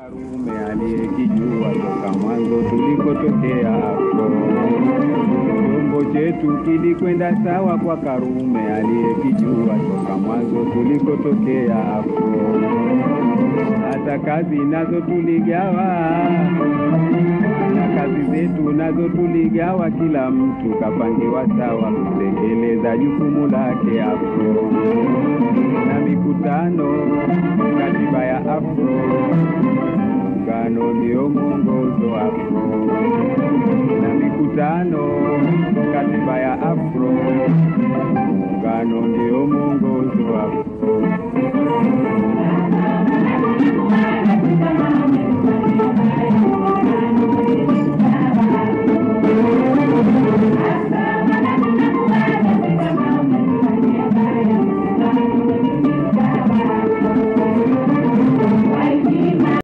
Karume aliyekijua toka mwanzo tulikotokea hapo. Chombo chetu kilikwenda sawa kwa Karume aliyekijua toka mwanzo tulikotokea hapo. Hata kazi nazo tuligawa na kazi zetu nazo tuligawa, kila mtu kapangiwa sawa kutekeleza jukumu lake hapo. Na mikutano katiba ya afro muungano ndio mwongozo hapo. Na mikutano katiba ya afro muungano ndio mwongozo hapo.